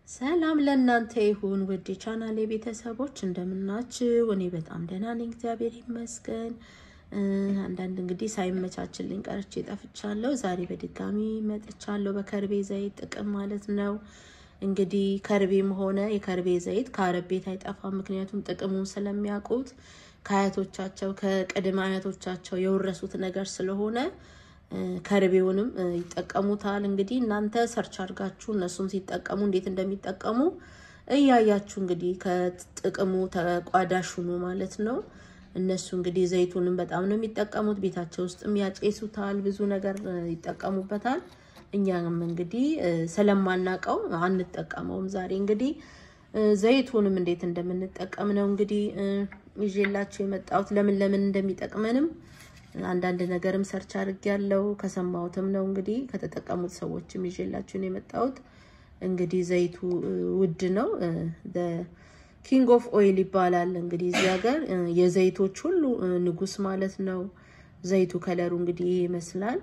ሰላም ለእናንተ ይሁን ውድ የቻናሌ ቤተሰቦች እንደምናችሁ። እኔ በጣም ደህና ነኝ፣ እግዚአብሔር ይመስገን። አንዳንድ እንግዲህ ሳይመቻችልኝ ቀርቼ ጠፍቻለሁ። ዛሬ በድጋሚ መጥቻለሁ፣ በከርቤ ዘይት ጥቅም ማለት ነው። እንግዲህ ከርቤም ሆነ የከርቤ ዘይት ከአረብ ቤት አይጠፋም። ምክንያቱም ጥቅሙን ስለሚያውቁት ከአያቶቻቸው ከቅድመ አያቶቻቸው የወረሱት ነገር ስለሆነ ከርቤውንም ይጠቀሙታል። እንግዲህ እናንተ ሰርች አድርጋችሁ እነሱም ሲጠቀሙ እንዴት እንደሚጠቀሙ እያያችሁ እንግዲህ ከጥቅሙ ተቋዳሽ ሁኑ ማለት ነው። እነሱ እንግዲህ ዘይቱንም በጣም ነው የሚጠቀሙት። ቤታቸው ውስጥም ያጨሱታል፣ ብዙ ነገር ይጠቀሙበታል። እኛም እንግዲህ ስለማናቀው አንጠቀመውም። ዛሬ እንግዲህ ዘይቱንም እንዴት እንደምንጠቀም ነው እንግዲህ ይዤላችሁ የመጣሁት ለምን ለምን እንደሚጠቅመንም አንዳንድ ነገርም ሰርች አድርጌያለሁ። ከሰማሁትም ነው እንግዲህ ከተጠቀሙት ሰዎችም ይዤላችሁን የመጣሁት። እንግዲህ ዘይቱ ውድ ነው። ኪንግ ኦፍ ኦይል ይባላል እንግዲህ እዚህ ሀገር የዘይቶች ሁሉ ንጉስ ማለት ነው። ዘይቱ ከለሩ እንግዲህ ይመስላል።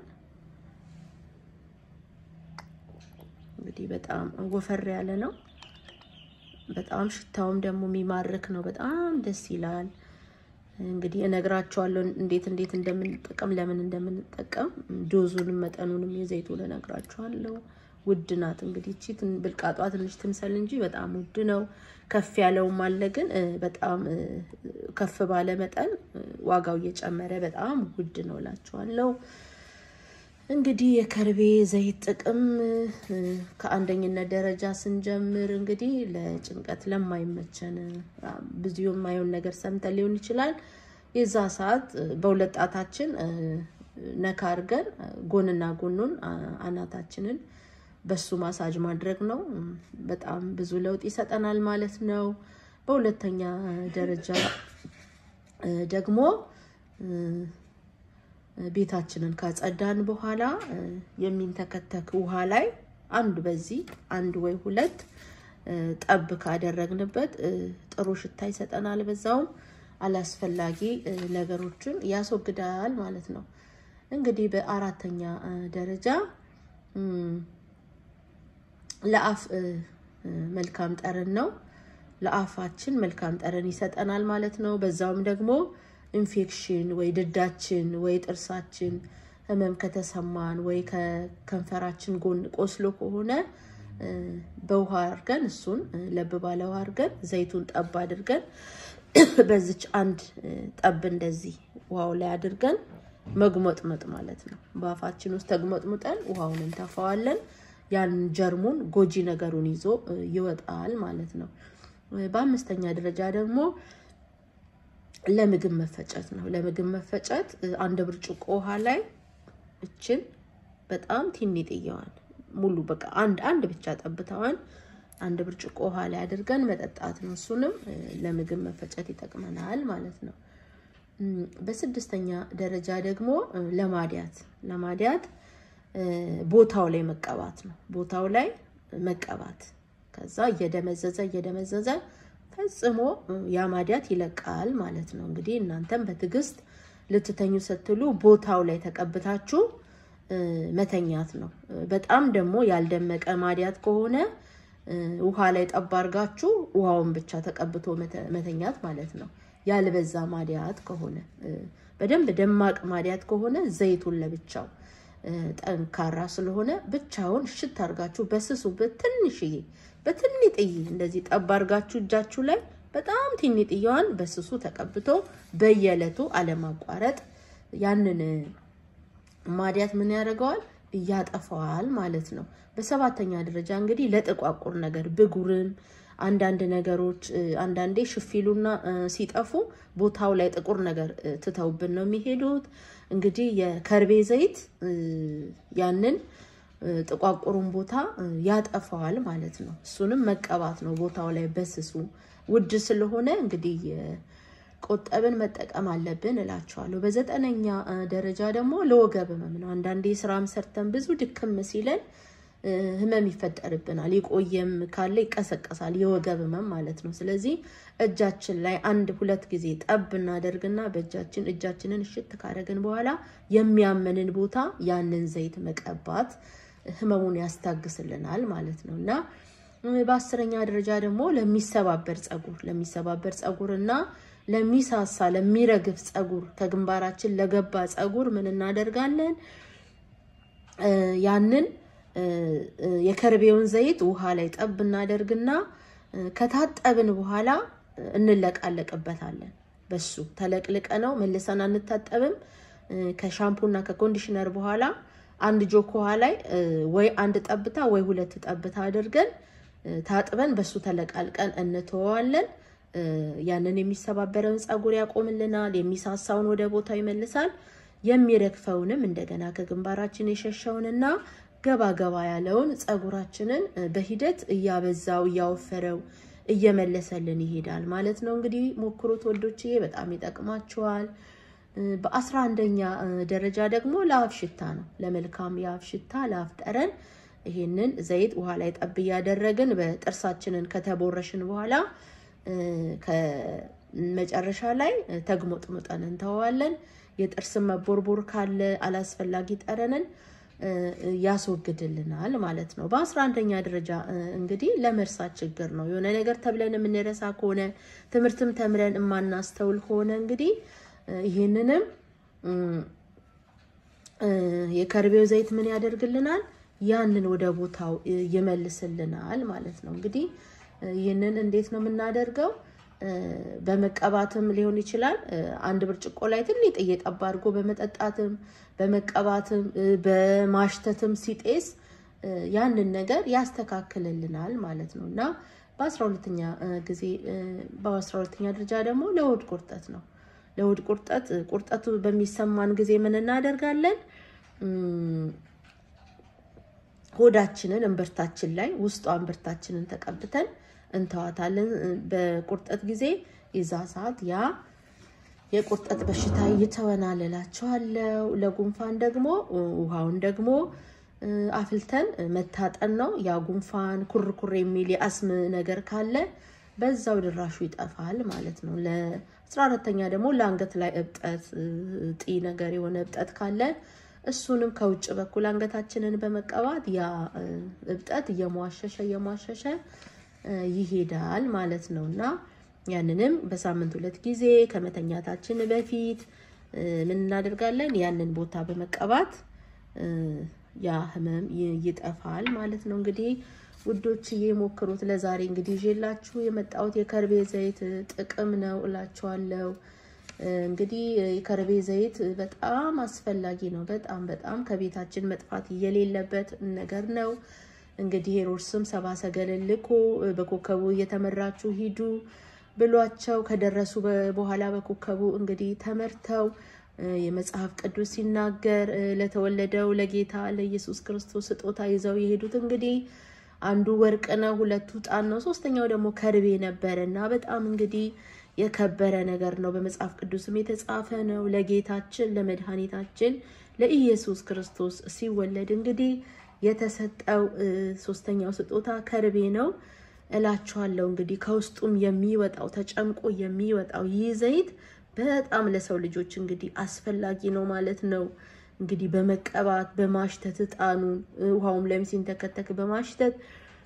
እንግዲህ በጣም ወፈር ያለ ነው። በጣም ሽታውም ደግሞ የሚማርክ ነው። በጣም ደስ ይላል። እንግዲህ እነግራቸዋለሁ እንዴት እንዴት እንደምንጠቀም ለምን እንደምንጠቀም ዶዙንም መጠኑንም የዘይቱን እነግራቸዋለሁ። ውድ ናት እንግዲህ እቺ ብልቃጧ ትንሽ ትምሰል እንጂ በጣም ውድ ነው። ከፍ ያለውም አለ ግን በጣም ከፍ ባለ መጠን ዋጋው እየጨመረ በጣም ውድ ነው እላቸዋለሁ። እንግዲህ የከርቤ ዘይት ጥቅም ከአንደኝነት ደረጃ ስንጀምር እንግዲህ ለጭንቀት ለማይመቸን ብዙ የማየውን ነገር ሰምተን ሊሆን ይችላል። የዛ ሰዓት በሁለት ጣታችን ነካ አድርገን ጎንና ጎኑን አናታችንን በሱ ማሳጅ ማድረግ ነው። በጣም ብዙ ለውጥ ይሰጠናል ማለት ነው። በሁለተኛ ደረጃ ደግሞ ቤታችንን ካጸዳን በኋላ የሚንተከተክ ውሃ ላይ አንድ በዚህ አንድ ወይ ሁለት ጠብ ካደረግንበት ጥሩ ሽታ ይሰጠናል። በዛውም አላስፈላጊ ነገሮችን ያስወግዳል ማለት ነው። እንግዲህ በአራተኛ ደረጃ ለአፍ መልካም ጠረን ነው። ለአፋችን መልካም ጠረን ይሰጠናል ማለት ነው። በዛውም ደግሞ ኢንፌክሽን ወይ ድዳችን ወይ ጥርሳችን ህመም ከተሰማን ወይ ከከንፈራችን ጎን ቆስሎ ከሆነ በውሃ አድርገን እሱን ለብ ባለ ውሃ አድርገን ዘይቱን ጠብ አድርገን በዚች አንድ ጠብ እንደዚህ ውሃው ላይ አድርገን መጉመጥመጥ ማለት ነው። በአፋችን ውስጥ ተጉመጥሙጠን ውሃውን እንተፋዋለን። ያን ጀርሙን ጎጂ ነገሩን ይዞ ይወጣል ማለት ነው። በአምስተኛ ደረጃ ደግሞ ለምግብ መፈጨት ነው። ለምግብ መፈጨት አንድ ብርጭቆ ውሃ ላይ እችን በጣም ቲኒጥየዋን ሙሉ በቃ አንድ አንድ ብቻ ጠብታዋን አንድ ብርጭቆ ውሃ ላይ አድርገን መጠጣት ነው። እሱንም ለምግብ መፈጨት ይጠቅመናል ማለት ነው። በስድስተኛ ደረጃ ደግሞ ለማዲያት ለማዲያት ቦታው ላይ መቀባት ነው። ቦታው ላይ መቀባት ከዛ እየደመዘዘ እየደመዘዘ ፈጽሞ ያማዲያት ይለቃል ማለት ነው። እንግዲህ እናንተም በትዕግስት ልትተኙ ስትሉ ቦታው ላይ ተቀብታችሁ መተኛት ነው። በጣም ደግሞ ያልደመቀ ማዲያት ከሆነ ውሃ ላይ ጠብ አድርጋችሁ ውሃውን ብቻ ተቀብቶ መተኛት ማለት ነው። ያልበዛ ማዲያት ከሆነ በደንብ ደማቅ ማዲያት ከሆነ ዘይቱን ለብቻው ጠንካራ ስለሆነ ብቻውን እሽት አድርጋችሁ በስሱ በትንሽዬ በትንጥዬ እንደዚህ ጠብ አድርጋችሁ እጃችሁ ላይ በጣም ትንጥዬዋን በስሱ ተቀብቶ በየዕለቱ አለማቋረጥ ያንን ማዲያት ምን ያደርገዋል? እያጠፋዋል ማለት ነው። በሰባተኛ ደረጃ እንግዲህ ለጥቋቁር ነገር ብጉርም አንዳንድ ነገሮች አንዳንዴ ሽፊሉና ሲጠፉ ቦታው ላይ ጥቁር ነገር ትተውብን ነው የሚሄዱት። እንግዲህ የከርቤ ዘይት ያንን ጥቋቁሩን ቦታ ያጠፋዋል ማለት ነው። እሱንም መቀባት ነው ቦታው ላይ በስሱ። ውድ ስለሆነ እንግዲህ ቆጠብን መጠቀም አለብን እላቸዋለሁ። በዘጠነኛ ደረጃ ደግሞ ለወገብ ህመም ነው። አንዳንዴ ስራም ሰርተን ብዙ ድክም ሲለን ህመም ይፈጠርብናል። የቆየም ካለ ይቀሰቀሳል፣ የወገብ ህመም ማለት ነው። ስለዚህ እጃችን ላይ አንድ ሁለት ጊዜ ጠብ እናደርግና በእጃችን እጃችንን እሽት ካደረግን በኋላ የሚያመንን ቦታ ያንን ዘይት መቀባት ህመሙን ያስታግስልናል ማለት ነው እና በአስረኛ ደረጃ ደግሞ ለሚሰባበር ጸጉር ለሚሰባበር ጸጉር እና ለሚሳሳ ለሚረግፍ ጸጉር ከግንባራችን ለገባ ጸጉር ምን እናደርጋለን? ያንን የከርቤውን ዘይት ውሃ ላይ ጠብ እናደርግና ከታጠብን በኋላ እንለቃለቅበታለን። በሱ ተለቅልቀ ነው መልሰን አንታጠብም። ከሻምፑና ከኮንዲሽነር በኋላ አንድ ጆክ ውሃ ላይ ወይ አንድ ጠብታ ወይ ሁለት ጠብታ አድርገን ታጥበን በሱ ተለቃልቀን እንተወዋለን። ያንን የሚሰባበረውን ጸጉር ያቆምልናል። የሚሳሳውን ወደ ቦታው ይመልሳል። የሚረግፈውንም እንደገና ከግንባራችን የሸሸውንና ገባ ገባ ያለውን ጸጉራችንን በሂደት እያበዛው እያወፈረው እየመለሰልን ይሄዳል ማለት ነው። እንግዲህ ሞክሩት ወዶችዬ፣ በጣም ይጠቅማችኋል። በአስራ አንደኛ ደረጃ ደግሞ ለአፍ ሽታ ነው። ለመልካም የአፍ ሽታ ለአፍ ጠረን ይሄንን ዘይት ውሃ ላይ ጠብ እያደረግን በጥርሳችንን ከተቦረሽን በኋላ ከመጨረሻ ላይ ተግሞጥሙጠን እንተዋለን። የጥርስን መቦርቦር ካለ አላስፈላጊ ጠረንን ያስወግድልናል ማለት ነው። በአስራ አንደኛ ደረጃ እንግዲህ ለመርሳት ችግር ነው። የሆነ ነገር ተብለን የምንረሳ ከሆነ ትምህርትም ተምረን የማናስተውል ከሆነ እንግዲህ ይህንንም የከርቤው ዘይት ምን ያደርግልናል? ያንን ወደ ቦታው ይመልስልናል ማለት ነው። እንግዲህ ይህንን እንዴት ነው የምናደርገው? በመቀባትም ሊሆን ይችላል። አንድ ብርጭቆ ላይ ትንሽ እየጠባ አድርጎ በመጠጣትም በመቀባትም በማሽተትም ሲጤስ ያንን ነገር ያስተካክልልናል ማለት ነው እና በአስራ ሁለተኛ ጊዜ በአስራ ሁለተኛ ደረጃ ደግሞ ለሆድ ቁርጠት ነው። ለሆድ ቁርጠት ቁርጠቱ በሚሰማን ጊዜ ምን እናደርጋለን? ሆዳችንን እምብርታችን ላይ ውስጧ እምብርታችንን ተቀብተን እንተዋታለን። በቁርጠት ጊዜ የዛ ሰዓት ያ የቁርጠት በሽታ ይተወናል እላቸዋለሁ። ለጉንፋን ደግሞ ውሃውን ደግሞ አፍልተን መታጠን ነው። ያ ጉንፋን ኩርኩር የሚል የአስም ነገር ካለ በዛው ድራሹ ይጠፋል ማለት ነው። ለአስራ አራተኛ ደግሞ ለአንገት ላይ እብጠት እጢ ነገር የሆነ እብጠት ካለ እሱንም ከውጭ በኩል አንገታችንን በመቀባት ያ እብጠት እየሟሸሸ እየሟሸሸ ይሄዳል ማለት ነው እና ያንንም በሳምንት ሁለት ጊዜ ከመተኛታችን በፊት ምን እናደርጋለን? ያንን ቦታ በመቀባት ያ ህመም ይጠፋል ማለት ነው። እንግዲህ ውዶች ሞክሩት። ለዛሬ እንግዲህ ይዤላችሁ የመጣሁት የከርቤ ዘይት ጥቅም ነው እላችኋለሁ። እንግዲህ የከርቤ ዘይት በጣም አስፈላጊ ነው። በጣም በጣም ከቤታችን መጥፋት የሌለበት ነገር ነው። እንግዲህ ሄሮድስም ሰብአ ሰገልን ልኮ በኮከቡ እየተመራችሁ ሂዱ ብሏቸው ከደረሱ በኋላ በኮከቡ እንግዲህ ተመርተው የመጽሐፍ ቅዱስ ሲናገር ለተወለደው ለጌታ ለኢየሱስ ክርስቶስ ስጦታ ይዘው የሄዱት እንግዲህ አንዱ ወርቅ ነው፣ ሁለቱ ዕጣን ነው፣ ሶስተኛው ደግሞ ከርቤ ነበረ እና በጣም እንግዲህ የከበረ ነገር ነው። በመጽሐፍ ቅዱስም የተጻፈ ነው። ለጌታችን ለመድኃኒታችን ለኢየሱስ ክርስቶስ ሲወለድ እንግዲህ የተሰጠው ሶስተኛው ስጦታ ከርቤ ነው እላችኋለሁ። እንግዲህ ከውስጡም የሚወጣው ተጨምቆ የሚወጣው ይህ ዘይት በጣም ለሰው ልጆች እንግዲህ አስፈላጊ ነው ማለት ነው። እንግዲህ በመቀባት በማሽተት እጣኑን ውሃውም ላይም ሲንተከተክ በማሽተት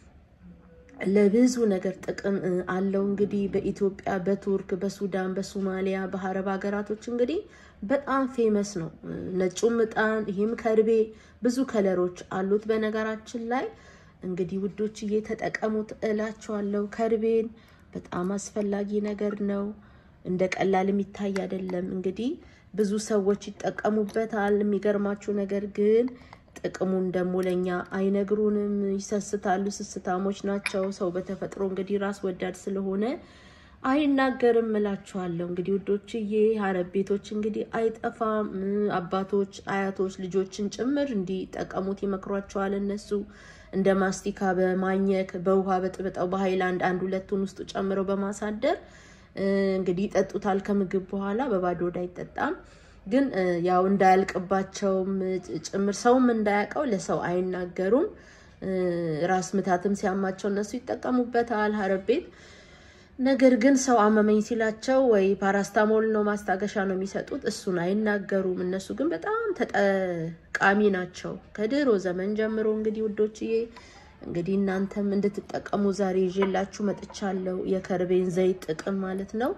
ለብዙ ነገር ጥቅም አለው። እንግዲህ በኢትዮጵያ፣ በቱርክ፣ በሱዳን፣ በሶማሊያ፣ በአረብ ሀገራቶች እንግዲህ በጣም ፌመስ ነው። ነጩም እጣን ይህም ከርቤ ብዙ ከለሮች አሉት። በነገራችን ላይ እንግዲህ ውዶች እየተጠቀሙት እላቸዋለሁ። ከርቤን በጣም አስፈላጊ ነገር ነው። እንደ ቀላል የሚታይ አይደለም። እንግዲህ ብዙ ሰዎች ይጠቀሙበታል። የሚገርማችሁ ነገር ግን ጥቅሙን ደግሞ ለኛ አይነግሩንም። ይሰስታሉ። ስስታሞች ናቸው። ሰው በተፈጥሮ እንግዲህ ራስ ወዳድ ስለሆነ አይናገርም እላችኋለሁ። እንግዲህ ውዶችዬ ሀረብ ቤቶች እንግዲህ አይጠፋም። አባቶች፣ አያቶች ልጆችን ጭምር እንዲጠቀሙት ይመክሯቸዋል። እነሱ እንደ ማስቲካ በማኘክ በውሃ በጥብጠው በሀይላንድ አንድ ሁለቱን ውስጡ ጨምረው በማሳደር እንግዲህ ይጠጡታል። ከምግብ በኋላ በባዶ ወደ አይጠጣም። ግን ያው እንዳያልቅባቸውም ጭምር ሰውም እንዳያውቀው ለሰው አይናገሩም። ራስ ምታትም ሲያማቸው እነሱ ይጠቀሙበታል ሀረብ ቤት። ነገር ግን ሰው አመመኝ ሲላቸው ወይ ፓራስታሞል ነው ማስታገሻ ነው የሚሰጡት፣ እሱን አይናገሩም። እነሱ ግን በጣም ተጠቃሚ ናቸው ከድሮ ዘመን ጀምሮ እንግዲህ ውዶችዬ እንግዲህ እናንተም እንድትጠቀሙ ዛሬ ይዤላችሁ መጥቻለሁ። የከርቤን ዘይት ጥቅም ማለት ነው።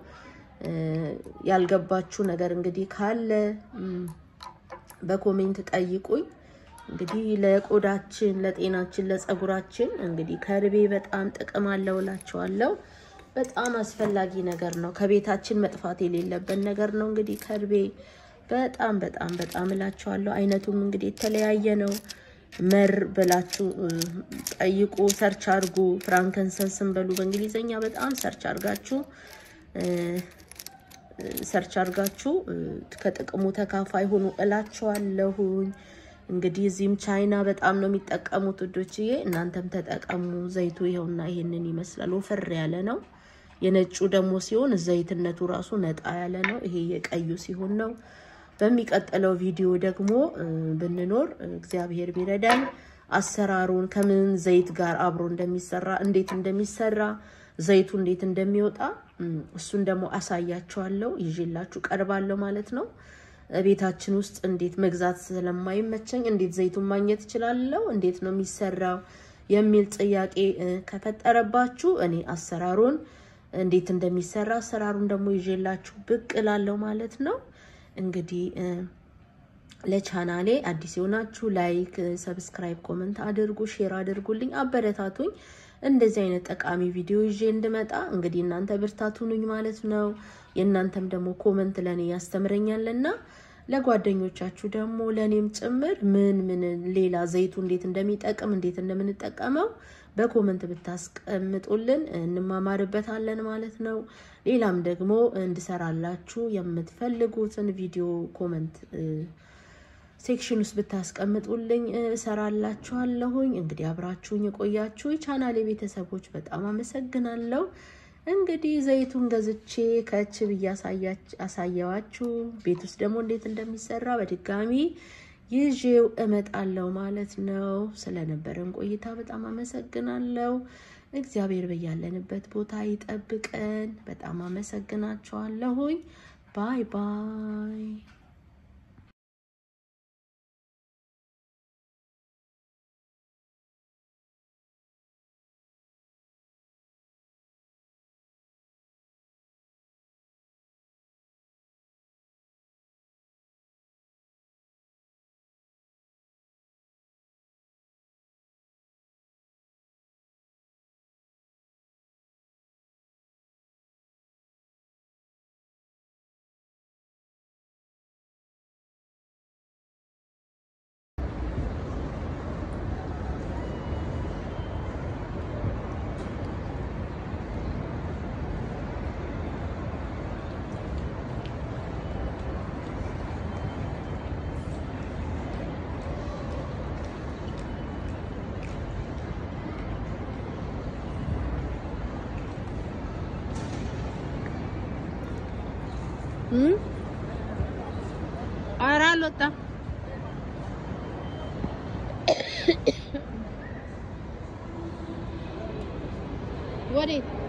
ያልገባችሁ ነገር እንግዲህ ካለ በኮሜንት ጠይቁኝ። እንግዲህ ለቆዳችን፣ ለጤናችን፣ ለፀጉራችን እንግዲህ ከርቤ በጣም ጥቅም አለው እላችኋለሁ። በጣም አስፈላጊ ነገር ነው። ከቤታችን መጥፋት የሌለበት ነገር ነው። እንግዲህ ከርቤ በጣም በጣም በጣም እላችኋለሁ። አይነቱም እንግዲህ የተለያየ ነው። መር ብላችሁ ጠይቁ፣ ሰርች አድርጉ። ፍራንከንሰንስን በሉ በእንግሊዝኛ በጣም ሰርች አድርጋችሁ ሰርች አድርጋችሁ ከጥቅሙ ተካፋይ ሆኑ እላችኋለሁኝ። እንግዲህ እዚህም ቻይና በጣም ነው የሚጠቀሙት ውዶችዬ፣ እናንተም ተጠቀሙ። ዘይቱ ይኸውና ይሄንን ይመስላል። ወፈር ያለ ነው። የነጩ ደግሞ ሲሆን ዘይትነቱ ራሱ ነጣ ያለ ነው። ይሄ የቀዩ ሲሆን ነው። በሚቀጥለው ቪዲዮ ደግሞ ብንኖር እግዚአብሔር ቢረዳኝ አሰራሩን ከምን ዘይት ጋር አብሮ እንደሚሰራ እንዴት እንደሚሰራ ዘይቱ እንዴት እንደሚወጣ እሱን ደግሞ አሳያችኋለሁ። ይዤላችሁ ቀርባለሁ ማለት ነው። ቤታችን ውስጥ እንዴት መግዛት ስለማይመቸኝ እንዴት ዘይቱን ማግኘት እችላለሁ፣ እንዴት ነው የሚሰራው የሚል ጥያቄ ከፈጠረባችሁ እኔ አሰራሩን እንዴት እንደሚሰራ አሰራሩን ደግሞ ይዤላችሁ ብቅ እላለሁ ማለት ነው። እንግዲህ ለቻናሌ አዲስ የሆናችሁ ላይክ፣ ሰብስክራይብ፣ ኮመንት አድርጉ፣ ሼር አድርጉልኝ፣ አበረታቱኝ። እንደዚህ አይነት ጠቃሚ ቪዲዮ ይዤ እንድመጣ እንግዲህ እናንተ ብርታቱኑኝ ማለት ነው። የእናንተም ደግሞ ኮመንት ለእኔ ያስተምረኛልና ለጓደኞቻችሁ ደግሞ ለእኔም ጭምር ምን ምን ሌላ ዘይቱ እንዴት እንደሚጠቅም እንዴት እንደምንጠቀመው በኮመንት ብታስቀምጡልን እንማማርበታለን ማለት ነው። ሌላም ደግሞ እንድሰራላችሁ የምትፈልጉትን ቪዲዮ ኮመንት ሴክሽን ውስጥ ብታስቀምጡልኝ እሰራላችኋለሁኝ። እንግዲህ አብራችሁኝ የቆያችሁ የቻናሌ ቤተሰቦች በጣም አመሰግናለሁ። እንግዲህ ዘይቱን ገዝቼ ከች ብዬ አሳየዋችሁ። ቤት ውስጥ ደግሞ እንዴት እንደሚሰራ በድጋሚ ይዤው እመጣለሁ ማለት ነው። ስለነበረን ቆይታ በጣም አመሰግናለሁ። እግዚአብሔር በያለንበት ቦታ ይጠብቀን። በጣም አመሰግናችኋለሁኝ። ባይ ባይ። ኧረ አልወጣም። ወዴት